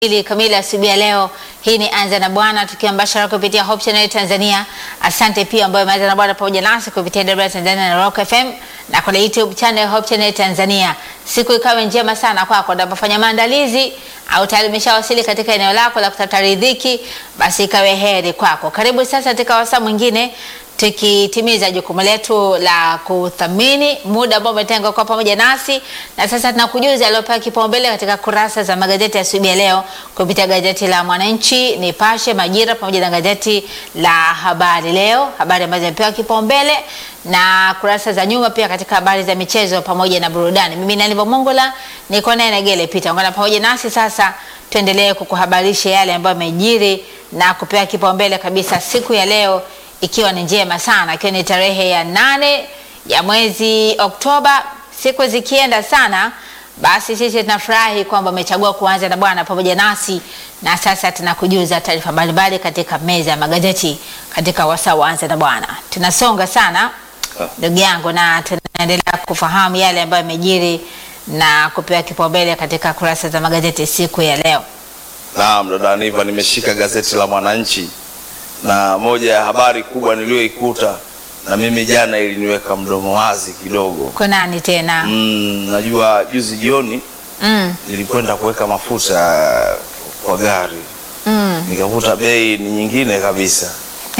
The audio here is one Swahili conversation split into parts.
ili kamili asubuhi ya leo. Hii ni Anza na Bwana tukiwa mbashara kupitia Hope Channel Tanzania. Asante pia ambayo Anza na Bwana pamoja nasi kupitia DW Tanzania na Rock FM na kwenye YouTube channel Hope Channel Tanzania. Siku ikawe njema sana kwako unapofanya maandalizi au tayari umeshawasili katika eneo lako la kutafuta riziki, basi ikawe heri kwako. Karibu sasa katika wasaa mwingine tukitimiza jukumu letu la kuthamini muda ambao umetengwa kwa pamoja nasi, na sasa tunakujuza aliopewa kipaumbele katika kurasa za magazeti ya asubuhi ya leo kupitia gazeti la Mwananchi, Nipashe, Majira pamoja na gazeti la Habari Leo, habari ambazo zimepewa kipaumbele na kurasa za nyuma pia katika habari za michezo pamoja na burudani. Mimi ni Aniva Mongola, niko naye Negele Peter, ungana pamoja nasi sasa, tuendelee kukuhabarisha yale ambayo yamejiri na kupewa kipaumbele kabisa siku ya leo ikiwa ni njema sana, ikiwa ni tarehe ya nane ya mwezi Oktoba. Siku zikienda sana, basi sisi tunafurahi kwamba umechagua kuanza na Bwana pamoja nasi, na sasa tunakujuza taarifa mbalimbali katika meza ya magazeti katika wasaa wa Anza na Bwana. Tunasonga sana ndugu yangu, na tunaendelea kufahamu yale ambayo yamejiri na kupewa kipaumbele katika kurasa za magazeti siku ya leo. Naam, dada Aniva, nimeshika gazeti la Mwananchi na moja ya habari kubwa niliyoikuta na mimi jana iliniweka mdomo wazi kidogo. Kwa nani tena? Mm, najua juzi jioni Mm, nilikwenda kuweka mafuta kwa gari mm. nikakuta bei ni nyingine kabisa.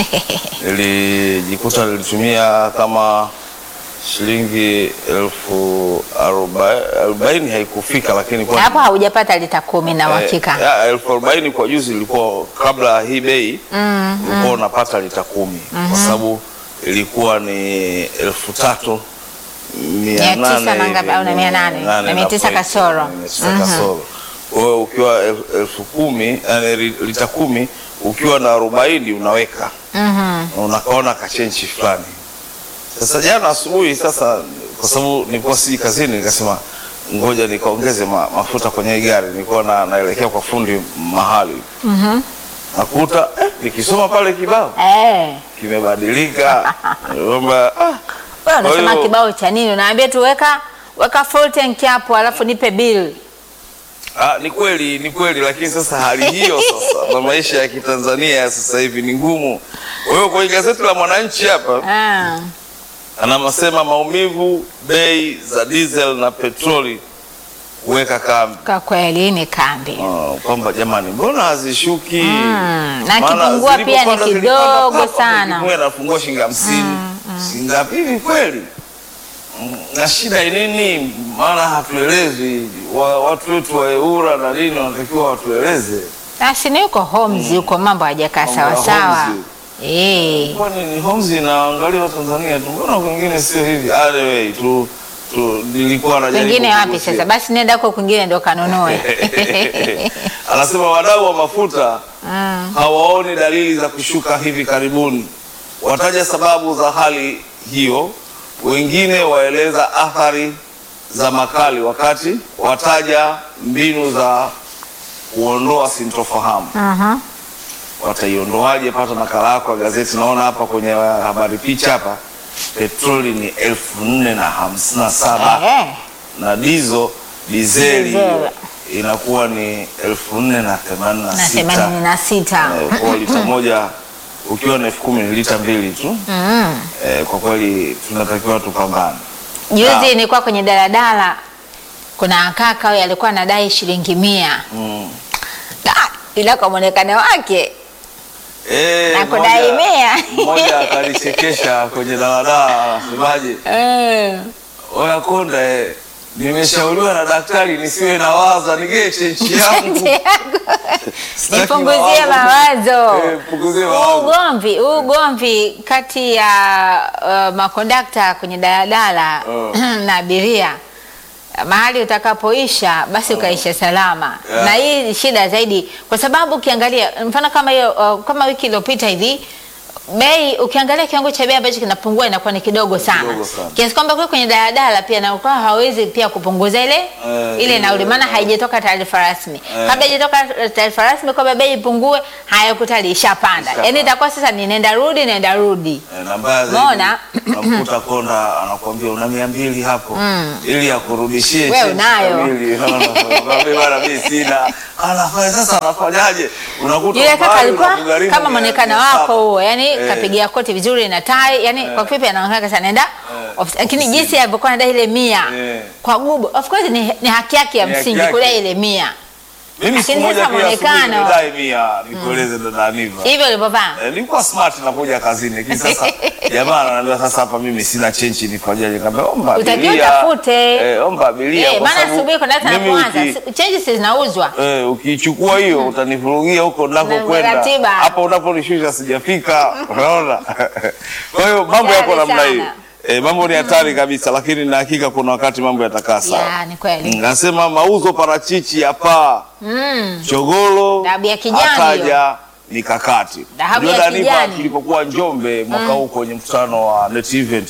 Nilijikuta nilitumia kama shilingi elfu arobaini arobaini haikufika, lakini kwa hapo haujapata lita kumi na uhakika. Eh, ya, elfu arobaini kwa juzi ilikuwa kabla hii bei Mm, ulikuwa unapata lita kumi kwa sababu ilikuwa ni elfu tatu Mia tisa na ngapi, au na mia nane? Na mia tisa kasoro. mia tisa kasoro. Kwa hiyo ukiwa el- elfu kumi yani li- lita kumi ukiwa na arobaini unaweka mhm. na unakaona kachenchi fulani. Sasa jana asubuhi, sasa kwa sababu nilikuwa siji kazini, nikasema ngoja nikaongeze ma, mafuta kwenye hii gari. Nilikuwa na, naelekea kwa fundi mahali Mhm. nakuta eh, nikisoma pale kibao Eh, kimebadilika kwamba ah, wewe unasema Kwa hiyo- kibao cha nini? Unaambia tu weka weka full tank hapo alafu nipe bill. ah, ni kweli ni kweli, lakini sasa hali hiyo sasa na maisha ya Kitanzania ya sasa hivi ni ngumu. Kwa hiyo kwenye gazeti la Mwananchi hapa Ah. anasema maumivu bei za diesel na petroli kuweka kambi. Kwa kweli ni kambi. Ah, kwamba jamani, mbona hazishuki? Mm, na Maana kipungua pia ni zilipopanda zilipanda kidogo papa, sana. kipungua inafungua shilingi hamsini shilingi ngapi hivi kweli? Mm, na shida ni nini? Maana hatuelezwi. Wa, watu wetu wa EWURA na nini wanatakiwa watueleze. Basi ni yuko Homes huko mambo hajakaa Mambo sawa ya sawa. Homes. Eh. Kwani ni Homes inaangalia Tanzania tu, mbona kwingine sio hivi? Anyway, tu tu nilikuwa najaribu Kwingine wapi kugusia. sasa? Basi nenda huko kwingine ndo kanunue. Anasema wadau wa mafuta Mm. hawaoni dalili za kushuka hivi karibuni. Wataja sababu za hali hiyo, wengine waeleza athari za makali, wakati wataja mbinu za kuondoa sintofahamu. Mhm. Wataiondoaje? Pata nakala yako ya gazeti. Naona hapa kwenye habari picha hapa, petroli ni elfu nne na hamsini na saba Eh. na dizo dizeli Dizeli. inakuwa ni elfu nne na themanini na Na sita themanini na sita. Eh, kwa lita moja ukiwa na elfu kumi ni lita mbili tu. Mm. Eh, kwa kweli tunatakiwa tupambane. Juzi Ah. nilikuwa kwenye daladala, kuna kaka huyo alikuwa anadai shilingi mia Mm. Ah, ila kwa mwonekano wake Eh, Na mmoja- kudai mia. Mmoja akanichekesha kwenye daladala, anasemaje, eh, oya konda, eh, nimeshauriwa na daktari nisiwe na waza nigee chenchi yangu Sitaki nipunguzie mawazo. Eh, punguzie Huu mawazo. ugomvi huu ugomvi kati ya uh, makondakta kwenye daladala Oh. na abiria mahali utakapoisha basi ukaisha salama Yeah. na hii ni shida zaidi kwa sababu ukiangalia mfano kama hiyo uh, kama wiki iliyopita hivi bei ukiangalia kiwango cha bei ambacho kinapungua inakuwa ni kidogo sana, Kidogo sana. kiasi kwamba kule kwenye daladala pia na ukawa hawezi pia kupunguza ile Eh, ile ile, nauli, maana eh. haijatoka taarifa rasmi. Eh. Kabla haijatoka taarifa rasmi kwamba bei ipungue, hayakutali ishapanda, Ishapanda. yaani itakuwa sasa ni nenda rudi nenda rudi. Eh, na mbaya zaidi Umeona? unamkuta konda anakuambia una mia mbili hapo ili akurudishie Wewe change unayo. kamili. Unakwambia bana mimi sina. Anafanya sasa anafanyaje? Unakuta Yule kaka mbali alikuwa unakugharimu kama mia- mwonekano mia wako saba. huo, yani Eh. kapigia koti vizuri na tai, yani kwa kifupi anaonekana sasa naenda ofisi. lakini jinsi alivyokuwa anadai ile mia Eh. kwa gubu, of course ni, ni haki yake ya Ni haki msingi yake. kudai ile mia Mimi siku Lakini moja sasa pia asubuhi mwonekano. nimedai mia nikueleze dada Aniva. hivyo ulivyovaa. Eh, nilikuwa smart nakuja kazini lakini sasa jamaa ananiambia sasa hapa mimi sina chenchi nifanyaje? Nikamwambia omba Utakiwa abiria. utafute. Eh, omba abiria Eh, kwa maana sababu asubuhi kuna hata mimi napoanza uki- changes zinauzwa. Eh, ukichukua hiyo utanivurugia huko nakokwenda. ratiba. Hapo unaponishusha sijafika. Unaona? Kwa hiyo mambo yako Hatari namna hiyo. sana. Eh, mambo ni hatari kabisa lakini na hakika kuna wakati mambo yatakaa sawa. Ya, ni kweli. Mm, Nasema mauzo parachichi ya paa Mm. Chogolo Dhahabu ya kijani akaja mikakati. Dhahabu Unajua ya Daniva, kijani. tulipokuwa Njombe mwaka huu kwenye mkutano wa Net Event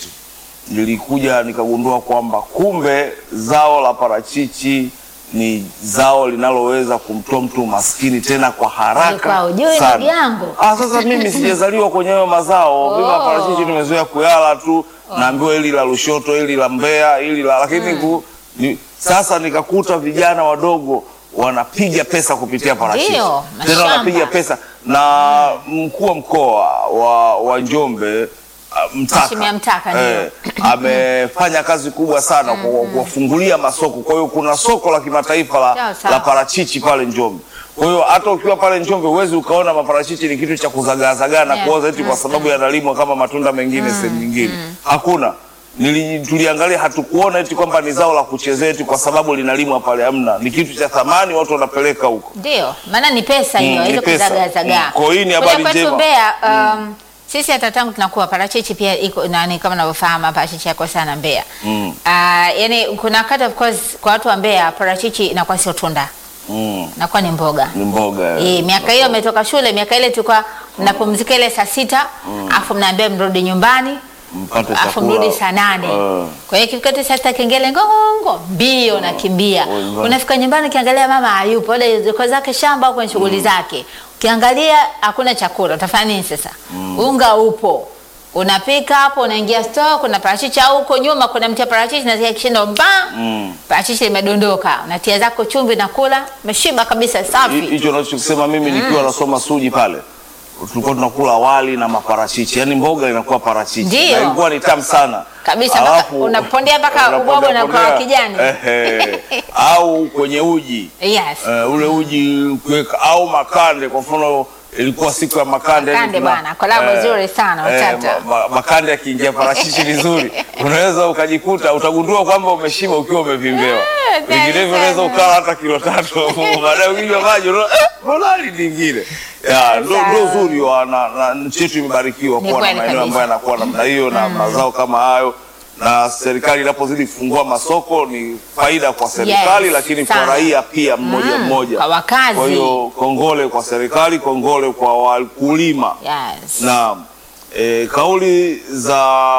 nilikuja nikagundua kwamba kumbe zao la parachichi ni zao linaloweza kumtoa mtu maskini tena kwa haraka Ulikuwa hujui, sana. ndugu yangu? Ah, sasa mimi sijazaliwa kwenye hayo mazao. Mimi Oh. parachichi nimezoea kuyala tu, naambiwa hili la Lushoto, hili la Mbeya, hili la lakini ku, ni, sasa nikakuta vijana wadogo wanapiga pesa kupitia parachichi. Ndio, Tena mashamba. wanapiga pesa na mkuu wa mkoa wa, wa Njombe ah, Mtaka, Mheshimiwa Mtaka, ndio. amefanya kazi kubwa sana kwa kuwafungulia masoko. Kwa hiyo kuna soko la kimataifa Sawa, la, sawa. la parachichi pale Njombe. Kwa hiyo hata ukiwa pale Njombe huwezi ukaona maparachichi ni kitu cha kuzagaazagaa na Yeah. kuoza eti kwa sababu yanalimwa kama matunda mengine sehemu nyingine. Hakuna. Nili, tuliangalia hatukuona eti kwamba ni zao la kuchezea eti kwa sababu linalimwa pale, hamna. Ni kitu cha thamani, watu wanapeleka huko. Ndio, maana ni pesa Mm, hiyo, ni hizo pesa. kuzagazagaa. Mm, kwa hiyo hii ni Kule habari kwetu njema. Mbeya, um, sisi hata tangu tunakuwa parachichi pia iko nani, kama unavyofahamu parachichi yako sana Mbeya. Mm. Ah, yani kuna wakati of course kwa watu wa Mbeya parachichi inakuwa sio tunda, Mm, inakuwa ni mboga. ni mboga. Eh, miaka hiyo ametoka shule, miaka ile tulikuwa mnapumzika ile saa sita afu mnaambia mrudi nyumbani Mpate afu chakula. mrudi saa nane. Eh. Kwa hiyo kifika tu saa sita kengele ngongongo mbio nakimbia. Oh, nyumbani. Unafika nyumbani ukiangalia mama hayupo, labda yuko zake shamba au kwenye shughuli zake. Ukiangalia hakuna chakula, utafanya nini sasa? Unga upo. Unapika hapo, unaingia store, kuna parachichi au huko nyuma kuna mti wa parachichi na kishindo mba. Mm. Parachichi limedondoka. Unatia zako chumvi na kula, umeshiba kabisa Hi- safi. hicho unachokisema mimi nikiwa nasoma Suji pale tulikuwa tunakula wali na maparachichi, yaani mboga inakuwa parachichi Ndio. na ilikuwa ni tamu sana Kabisa, mpaka unapondea mpaka ubwabwa unakuwa wa kijani. Ehe. au kwenye uji Yes. eh, ule uji kuweka au makande. Kwa mfano ilikuwa siku ya makande, Makande tuna- bwana, kolabo nzuri sana, utata. ma, ma, makande yakiingia parachichi vizuri unaweza ukajikuta utagundua kwamba umeshiba ukiwa umevimbewa. Eh, Vinginevyo sana. unaweza ukala hata kilo tatu baadaye ukinywa maji unaona, eh, mbona hali nyingine. Ya, ndo Sawa. ndo uzuri wa na, na nchi yetu imebarikiwa Ni kuwa na kweli maeneo kabisa. ambayo yanakuwa namna hiyo na mazao kama hayo na serikali inapozidi kufungua masoko ni faida kwa serikali Yes, lakini kwa sana. raia pia mmoja Mm, mmoja. kwa wakazi. Kwa hiyo kongole kwa serikali, kongole kwa wakulima. Yes. Na e, kauli za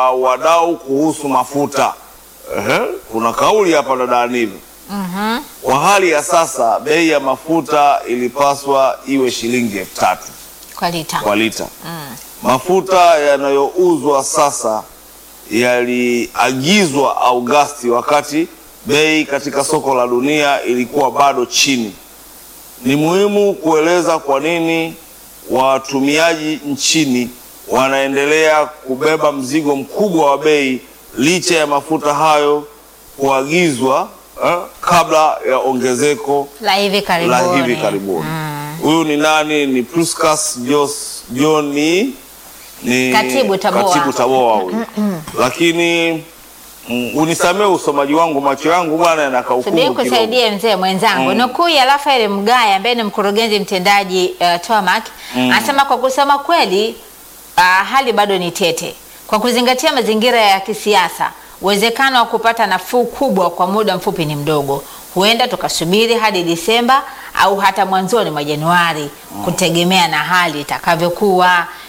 wadau kuhusu mafuta. Ehe, kuna kauli hapa dada Aniva. Mhm. Kwa hali ya sasa bei ya mafuta ilipaswa iwe shilingi elfu tatu Kwa lita. kwa lita. Mafuta yanayouzwa sasa yaliagizwa Agosti wakati bei katika soko la dunia ilikuwa bado chini. Ni muhimu kueleza kwa nini watumiaji nchini wanaendelea kubeba mzigo mkubwa wa bei licha ya mafuta hayo kuagizwa eh, kabla ya ongezeko La hivi karibuni. la hivi karibuni. Huyu ni nani? Ni Priscus Jos John ni, ni Katibu Taboa. Katibu Taboa huyu. Lakini mm, unisamee usomaji wangu, macho yangu bwana yanakaukungu Subiri kidogo. kusaidie mzee mwenzangu. Nukuu ya Rafael Mgaya ambaye ni mkurugenzi mtendaji uh, TOMAC anasema kwa kusema kweli uh, hali bado ni tete. Kwa kuzingatia mazingira ya kisiasa, uwezekano wa kupata nafuu kubwa kwa muda mfupi ni mdogo. Huenda tukasubiri hadi Disemba au hata mwanzoni mwa Januari kutegemea na hali itakavyokuwa.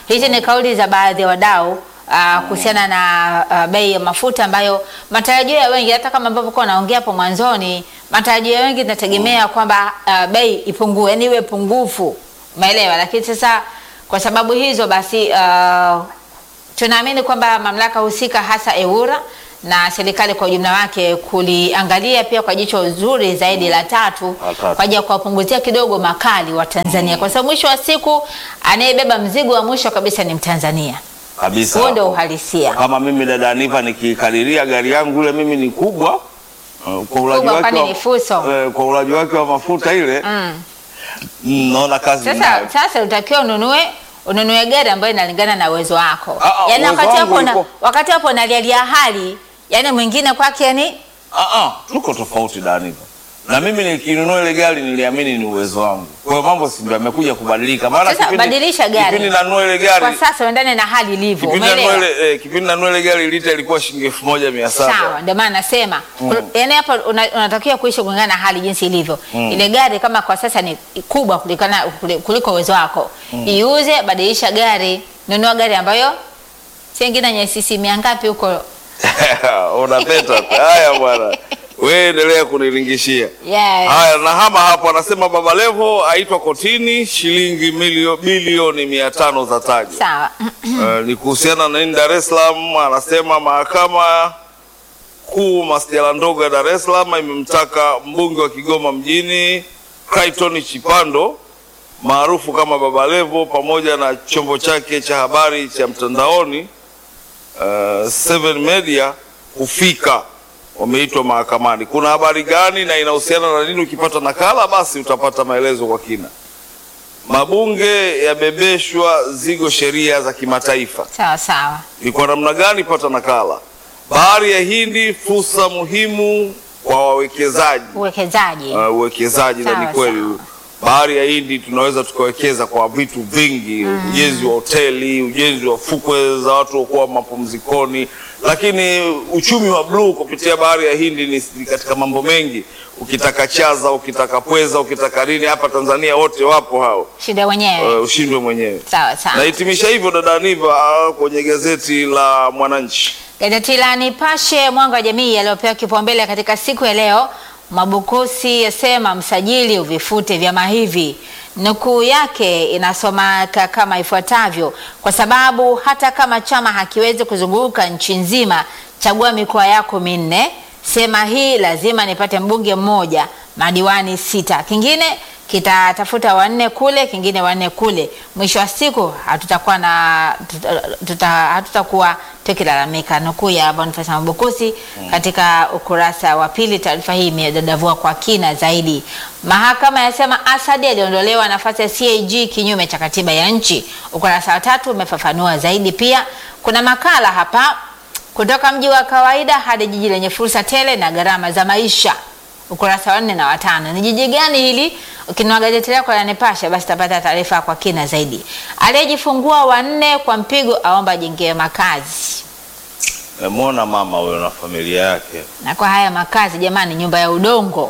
hizi ni kauli za baadhi ya wadau ah, kuhusiana na ah, bei ya mafuta ambayo matarajio ya wengi, hata kama ambavyo kwa naongea hapo mwanzoni, matarajio ya wengi tunategemea kwamba ah, bei ipungue, yani iwe pungufu, umeelewa? Lakini sasa kwa sababu hizo basi ah, tunaamini kwamba mamlaka husika hasa EWURA na serikali kwa ujumla wake kuliangalia pia kwa jicho zuri zaidi la tatu La tatu. kwa ajili ya kuwapunguzia kidogo makali wa Tanzania, kwa sababu mwisho wa siku anayebeba mzigo wa mwisho kabisa ni Mtanzania. kabisa. Huo ndio hapo. uhalisia. Kama mimi dada Aniva nikikadiria gari yangu ile mimi ni kubwa uh, kwa ulaji Kubwa wake kwani wa- ni fuso. eh, kwa ulaji wake wa mafuta ile Mm. mm, naona kazi Sasa ninayo. sasa utakiwa ununue ununue gari ambayo inalingana na uwezo wako. Ah, ah, Yaani uwezo wakati wangu hapo na, uko- wakati hapo nalialia hali, yaani mwingine kwake ni Ah, ah, tuko tofauti Daniva. Na mimi nikinunua ile gari niliamini ni uwezo wangu. Kwa hiyo mambo si ndio yamekuja kubadilika. Maana Sasa badilisha gari. Kipindi nanunua ile kwa gari. sasa uendane na hali ilivyo. Kipindi nanunua Umeelewa? ile eh, kipindi nanunua ile gari lita ilikuwa shilingi 1700. Sawa, ndio maana nasema yaani hapa una- unatakiwa kuishi kulingana na hali jinsi ilivyo. Ile gari kama kwa sasa ni kubwa kulikana kuliko uwezo wako, iuze, badilisha gari, nunua gari ambayo si ingine yenye sisi mia ngapi huko. Unapeta. Haya bwana. Wewe endelea kuniringishia. Yes. Haya, na hama hapo anasema Baba Levo aitwa kotini shilingi milio, bilioni mia tano za taja. Sawa. Eh, ni kuhusiana na nini Dar es Salaam. Anasema mahakama kuu masjala ndogo ya Dar es Salaam imemtaka mbunge wa Kigoma mjini Clayton Chipando maarufu kama Baba Levo pamoja na chombo chake cha habari cha mtandaoni uh, Seven Media kufika. Wameitwa mahakamani. Kuna habari gani na inahusiana na nini? Ukipata nakala, basi utapata maelezo kwa kina. Mabunge yabebeshwa zigo sheria za kimataifa Sawa sawa. ni kwa namna gani? Pata nakala. Bahari ya Hindi, fursa muhimu kwa wawekezaji. Uwekezaji. Uh, uwekezaji na Sawa, ni kweli sawa. bahari ya Hindi tunaweza tukawekeza kwa vitu vingi, ujenzi wa hoteli, ujenzi wa fukwe za watu wakuwa mapumzikoni, lakini uchumi wa bluu kupitia bahari ya Hindi ni ni katika mambo mengi. Ukitaka chaza, ukitaka pweza, ukitaka nini, hapa Tanzania wote wapo hao. Shida wenyewe. Uh, ushindwe mwenyewe. Sawa sawa. Nahitimisha hivyo dada Aniva ah, kwenye gazeti la Mwananchi. Gazeti la Nipashe mwanga wa jamii yaliyopewa kipaumbele katika siku ya leo, Mabukusi yasema msajili uvifute vyama hivi. Nukuu yake inasomeka kama ifuatavyo: kwa sababu hata kama chama hakiwezi kuzunguka nchi nzima, chagua mikoa yako minne, sema hii lazima nipate mbunge mmoja, madiwani sita, kingine kitatafuta wanne kule, kingine wanne kule. Mwisho wa siku hatutakuwa na tuta, tuta, hatutakuwa tukilalamika. Nukuu ya Boniface Mabukusi katika ukurasa wa pili. Taarifa hii imedadavua kwa kina zaidi. Mahakama yasema Asadi aliondolewa nafasi ya CAG kinyume cha katiba ya nchi. Ukurasa wa tatu umefafanua zaidi. Pia kuna makala hapa kutoka mji wa kawaida hadi jiji lenye fursa tele na gharama za maisha ukurasa wa nne na watano. Ni jiji gani hili? Ukinunua gazeti lako la Nipashe basi utapata taarifa kwa kina zaidi. Aliyejifungua wanne kwa mpigo aomba ajengewe makazi. Memwona mama huyo na familia yake. Na kwa haya makazi jamani, nyumba ya udongo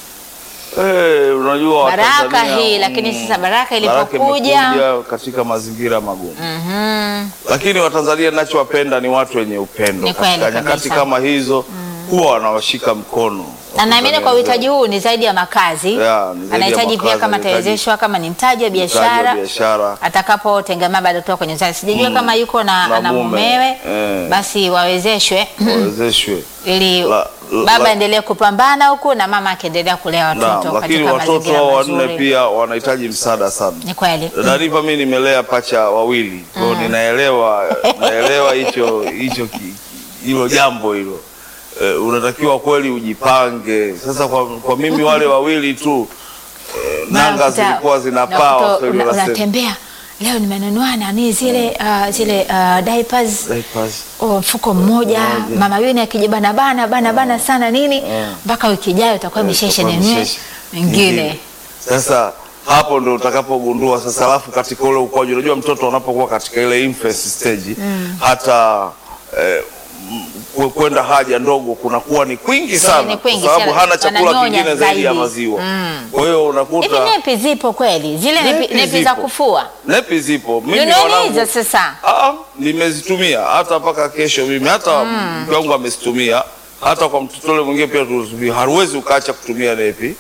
Eh, unajua baraka Watanzania, hii, lakini mm, sasa baraka baraka ilipokuja imekuja katika mazingira magumu. mhm, Lakini Watanzania ninachowapenda ni watu wenye upendo. Ni kweli Katika nyakati kabisa. kama hizo huwa wanawashika mkono. na naamini kwa uhitaji huu ni zaidi ya makazi, Yeah, ni zaidi ya anahitaji pia makazi, kama anahitaji atawezeshwa kama ni mtaji wa Mtaji wa biashara biashara. atakapotengemaa baada ya kutoka kwenye uzazi. Sijajua kama yuko na, Na ana mume, mumewe eh. basi wawezeshwe wawezeshwe. ili La- la- baba la- endelee kupambana huku na mama akiendelea kulea Naam, watoto lakini katika watoto mazingira hao wanne mazuri. pia wanahitaji msaada sana. Ni kweli. Dariva, mimi nimelea pacha wawili, kwa hiyo ninaelewa naelewa hicho hicho ki- hilo jambo hilo. Eh, unatakiwa kweli ujipange. Sasa kwa, kwa mimi wale wawili tu eh, nanga Unakuta- zilikuwa zinapaa unakuta Waswahili una- wanasema. unatembea leo nimenunua nani zile uh, zile uh, diapers Diapers. oh, mfuko mmoja mama yuni akijibana bana bana bana sana nini mpaka wiki ijayo utakuwa imeshaisha Itakuwa nini imeshaisha. mingine Sasa hapo ndo utakapogundua sasa, alafu katika ule ukuaji, unajua mtoto anapokuwa katika ile infancy stage hata eh, mm, kwe- kwenda haja ndogo kunakuwa ni kwingi sana, ni kwingi kwa sababu sana. hana chakula Wananyonya kingine zaidi ya zaidi. maziwa. Mm. Kwa hiyo Hivi unakuta nepi zipo kweli? Zile nepi, Nepi nepi za zipo. kufua nepi zipo. Mimi Nunueni wanangu- hizo sasa. Ah, nimezitumia hata mpaka kesho mimi hata mke wangu amezitumia hata kwa mtoto yule mwingine pia tulitumia. Hauwezi ukaacha kutumia nepi,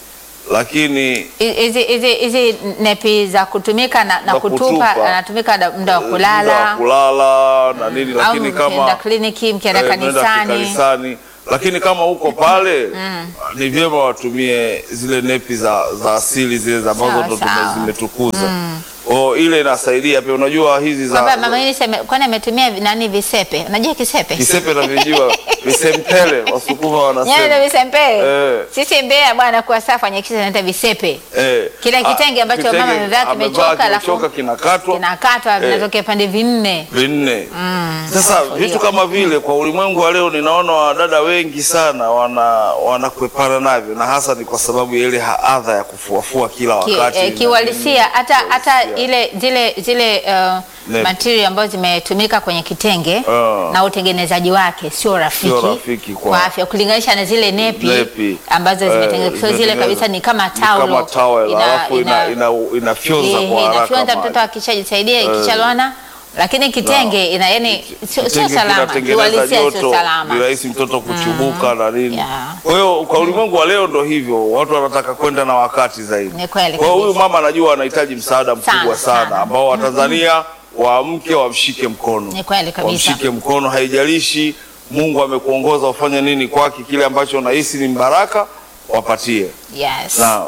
lakini hizi hizi hizi nepi za kutumika na, na Za kutupa kutupa. anatumika da- muda wa muda wa kulala kulala na nini, au lakini mkienda kama kliniki mkienda eh, mnaenda kanisani kanisani, lakini kama uko pale ni vyema watumie zile nepi za, za asili zile za ambazo Sawa, ndo tume- sawa. zimetukuza oh, ile inasaidia pia. Unajua hizi za, kwamba za mama yini seme kwani ametumia nani visepe unajua kisepe kisepe na vijiwa visempele, wasukuma Nyayo ndo wanasema visempe Eh. sisi Mbeya bwana kwa safa nyekisha naita visepe eh, Kile ah, kitenge ambacho kitenge mama amevaa amevaa kimechoka, alafu kimechoka, kinakatwa kinakatwa vinatokea pande vinne vinne. Sasa Hapo vitu hiyo. kama vile kwa ulimwengu wa leo, ninaona wadada wengi sana wana wanakwepana navyo, na hasa ni kwa sababu ya ile haadha ya kufuafua kila Ki- wakati eh, na kiuhalisia hata hata Kiuhalisia. ile zile zile uh, Nepi. material ambazo zimetumika kwenye kitenge Ah. na utengenezaji wake sio rafiki, Sio rafiki kwa- kwa afya kulinganisha na zile nepi, Nepi. ambazo Eh, zimetengenezwa sio zile zimetengenezwa. kabisa ni kama Ni taulo kama towel, Ina- alafu ina, ina- ina, inafyonza eh, kwa haraka inafyonza maji. mtoto akishajisaidia ikishaloana lakini kitenge ina yani sio sio Kitenge salama kinatengeneza kiuhalisia sio joto, salama ni rahisi mtoto kuchubuka na nini. Yeah. Kwa hiyo kwa ulimwengu wa leo ndo hivyo, watu wanataka kwenda na wakati zaidi. Ni kweli Kwa hiyo huyu kabisa. mama anajua anahitaji msaada mkubwa Sana, sana, sana. ambao Watanzania waamke wamshike mkono, Ni kweli kabisa. wamshike mkono, haijalishi Mungu amekuongoza ufanye nini kwake, kile ambacho unahisi ni baraka wapatie. yes Naam.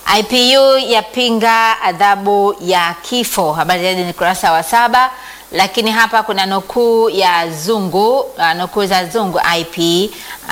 IPU yapinga adhabu ya kifo. Habari zaidi ni kurasa wa saba, lakini hapa kuna nukuu ya Zungu, uh, nukuu za Zungu IP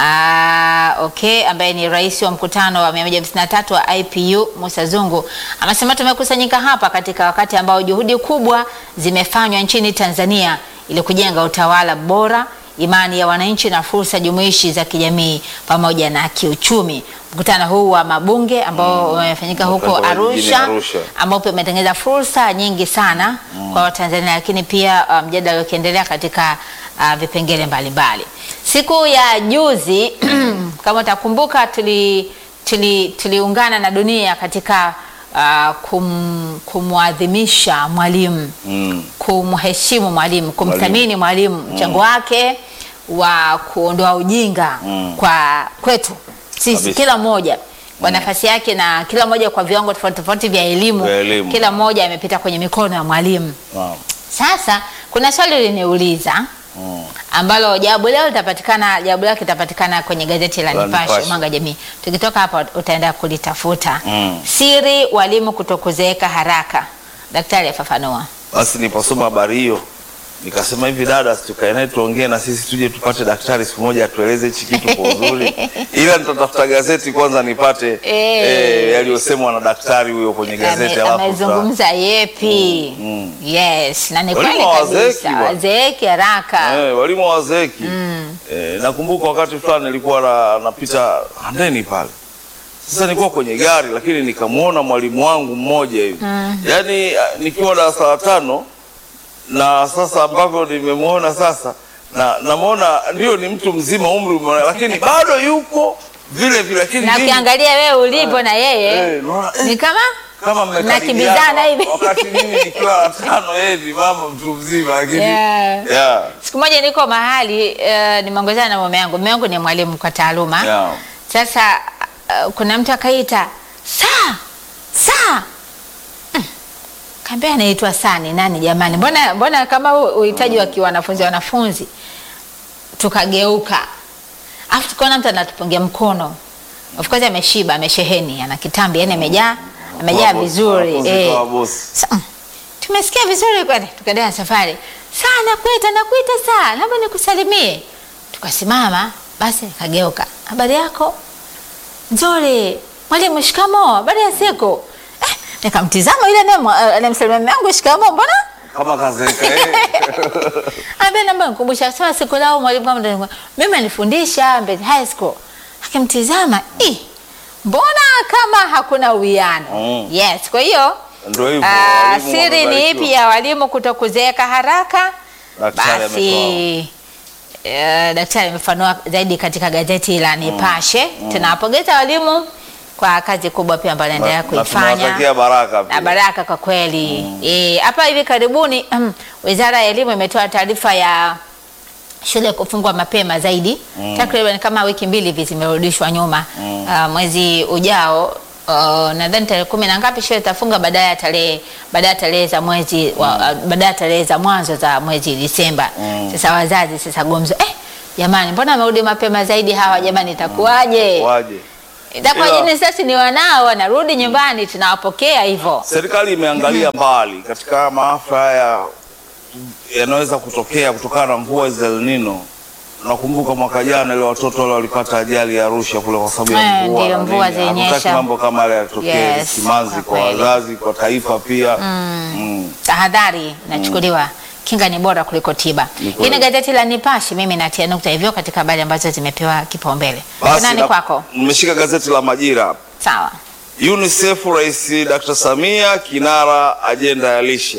uh, okay, ambaye ni rais wa mkutano wa 153 wa IPU Musa Zungu amesema tumekusanyika hapa katika wakati ambao juhudi kubwa zimefanywa nchini Tanzania ili kujenga utawala bora imani ya wananchi na fursa jumuishi za kijamii pamoja na kiuchumi. Mkutano huu wa mabunge ambao umefanyika huko Umefanyika jijini Arusha, Arusha. ambao pia umetengeneza fursa nyingi sana kwa Watanzania, lakini pia uh, mjadala ukiendelea katika uh, vipengele mbalimbali. Siku ya juzi kama utakumbuka, tuli tuli tuliungana na dunia katika uh, kum, kumwadhimisha mwalimu Mm. kumheshimu mwalimu, kumthamini mwalimu, mchango wake wa kuondoa ujinga Mm. kwa kwetu sisi, Kabisa. kila mmoja kwa nafasi yake na kila mmoja kwa viwango tofauti tofauti vya elimu. Vya elimu. Kila mmoja amepita kwenye mikono ya mwalimu. Naam. Sasa kuna swali liniuliza Mm. ambalo jawabu leo litapatikana, jawabu lake litapatikana kwenye gazeti la La Nipashe Nipashe. Mwanga wa Jamii. Tukitoka hapa utaenda kulitafuta. Mm. Siri walimu kutokuzeeka haraka, daktari afafanua. Basi niliposoma habari hiyo nikasema hivi, dada, si tukae naye tuongee na sisi tuje tupate daktari siku moja atueleze hichi kitu kwa uzuri, ila nitatafuta gazeti kwanza nipate Eh. eh, yaliyosemwa na daktari huyo kwenye gazeti, Ame- alafu amezungumza yepi? Mm, Yes, na ni Walimu kweli hawazeeki kabisa, bwana. wazeeki haraka. Eh, walimu hawazeeki. Eh, nakumbuka wakati fulani nilikuwa na, napita Handeni pale. Sasa nilikuwa kwenye gari lakini nikamwona mwalimu wangu mmoja hivi. Yaani ah, nikiwa darasa la tano na sasa ambavyo nimemwona sasa na namwona ndio ni mtu mzima umri umeona, lakini bado yuko vile vile lakini Na mimi- ukiangalia wewe ulipo na yeye eh, naona, eh, ni kama kama mnakimbizana mmekaribiana hivi. wakati mimi nikiwa la tano yeye ni mama mtu mzima lakini Yeah. yeah. Siku moja niko mahali uh, nimeongozana na mume wangu. Mume wangu ni mwalimu kwa taaluma. Yeah. Sasa uh, kuna mtu akaita saa saa Mm. kaambia anaitwa saa ni nani jamani? Mbona mbona kama hu- uhitaji wa kiwanafunzi wanafunzi. Tukageuka afu tukaona mtu anatupungia mkono. Of course ameshiba, amesheheni, ana kitambi, yani amejaa amejaa Kwa bosi, vizuri wanafunzi eh. kwa bosi. Sa- mm, tumesikia vizuri kwani, tukaendelea na safari. Saa nakuita, nakuita saa, labda nikusalimie. Tukasimama, basi nikageuka, habari yako? Nzuri. Mwalimu, shikamo. Habari ya siku? Eh, nikamtizama yule naye anamsalimia mume wangu, shikamo, mbona kama kazeeka eh. Ambe namba nikumbusha sema siku lao mwalimu kama ndio mimi alifundisha Mbezi High School. Akimtizama, "Eh, mbona kama hakuna uwiano?" Mm. Yes, kwa hiyo Ndio hivyo. ah, walimu siri ni wamebarikiwa. ipi ya walimu kutokuzeeka haraka? Daktari Basi eh, daktari amefanua zaidi katika gazeti la Nipashe. Tunawapongeza walimu kwa kazi kubwa pia ambayo wanaendelea Na- na kuifanya tunawatakia baraka pia. na baraka kwa kweli. Eh, hapa hivi karibuni mm, Wizara ya Elimu imetoa taarifa ya shule kufungwa mapema zaidi takriban kama wiki mbili hivi zimerudishwa nyuma. Ah, mwezi ujao uh, nadhani tarehe kumi na ngapi shule itafunga baadaye ya tarehe baadaye ya tarehe za mwezi wa- ah, baadaye ya tarehe za mwanzo za mwezi Disemba. Sasa wazazi sasa gumzo eh, jamani, mbona wamerudi mapema zaidi hawa jamani, itakuwaje? Waje. Itakuwaje? Ila- Ni sasa ni wanao wanarudi nyumbani, tunawapokea hivyo. Serikali imeangalia mbali katika maafa haya yanaweza kutokea kutokana na mvua za El Nino. Nakumbuka mwaka jana ile watoto wale walipata ajali ya Arusha kule kwa sababu ya Eh, mvua. ndiyo, na mvua nini. zilinyesha. Hatutaki mambo kama yale yatokee, Yes, simanzi kwa kwa kweli. wazazi, kwa taifa pia. Mm. tahadhari inachukuliwa. Kinga ni bora kuliko tiba. Ni Hii kweli. ni gazeti la Nipashe. Mimi natia nukta hivyo katika habari ambazo zimepewa kipaumbele. Basi Nani na- kwako? Nimeshika gazeti la Majira hapa. Sawa. UNICEF Rais Dr. Samia kinara ajenda ya lishe.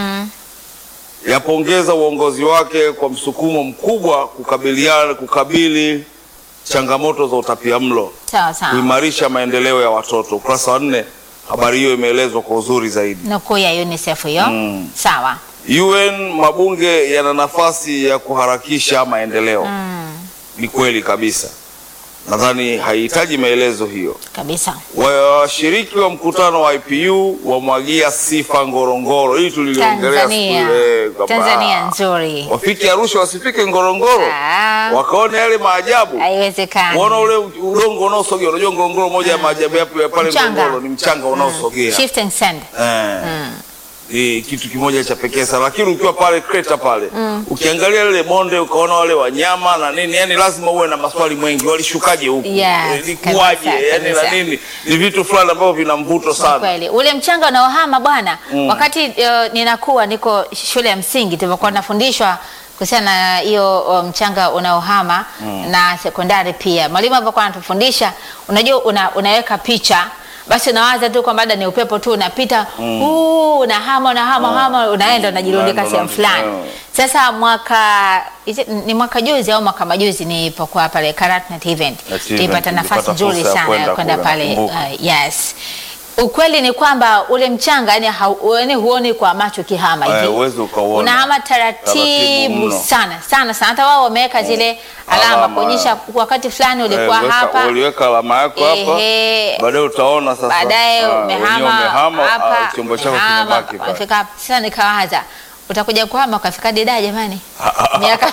Yapongeza uongozi wake kwa msukumo mkubwa kukabiliana kukabili changamoto za utapiamlo, Sawa sawa. kuimarisha maendeleo ya watoto. Ukurasa wa nne, habari hiyo imeelezwa kwa uzuri zaidi. Nukuu ya UNICEF hiyo. Mm. Sawa. UN mabunge yana nafasi ya kuharakisha maendeleo. Ni kweli kabisa, nadhani haihitaji maelezo hiyo. Kabisa. Washiriki wa mkutano wa IPU wamwagia sifa Ngorongoro. Hii tuliliongelea Tanzania. siku ile kwamba Tanzania nzuri. wafike Arusha wasifike Ngorongoro Ah. wakaone yale maajabu. Haiwezekani. Unaona ule udongo unaosogea. Unajua Ngorongoro, moja ya maajabu yapo ya pale Mchanga. Ngorongoro ni mchanga unaosogea. Shift and send. Eh. Ni kitu kimoja cha pekee sana, lakini ukiwa pale kreta pale ukiangalia lile bonde ukaona wale wanyama na nini, yani lazima uwe na maswali mengi, walishukaje huku, Yes, Eh, likuwaje? kabisa, Yani na kabisa. nini, ni vitu fulani ambavyo vina mvuto sana. Kweli ule mchanga unaohama bwana. Wakati uh, ninakuwa niko shule ya msingi tulivyokuwa tunafundishwa kuhusiana na hiyo uh, mchanga unaohama na sekondari pia, mwalimu alivyokuwa anatufundisha, unajua una, unaweka picha basi unawaza tu kwamba labda ni upepo tu unapita huu unahama unahama hama unaenda unajirundika Unaenda, sehemu fulani. unaenda. Sasa mwaka is it- ni mwaka juzi au mwaka majuzi nilipokuwa pale Karatnet event That event, nilipata nafasi ulipata nzuri fursa ya sana ya kwenda kwenda kule, pale nakumbuka. uh, yes ukweli ni kwamba ule mchanga yani, hau, yani huoni kwa macho kihama Eh, hivi huwezi ukauona. unahama Taratibu taratibu mno. sana sana sana hata wao wameweka zile alama Alama. kuonyesha wakati fulani ulikuwa Eh, weka- hapa uliweka alama yako hapa, Ehe. baadaye utaona sasa. baadaye ah, umehama wenyewe umehama, ah, hapa chombo chako umehama, kimebaki pale. umefika hapa. Sasa nikawaza utakuja kuhama ukafika Dida jamani, miaka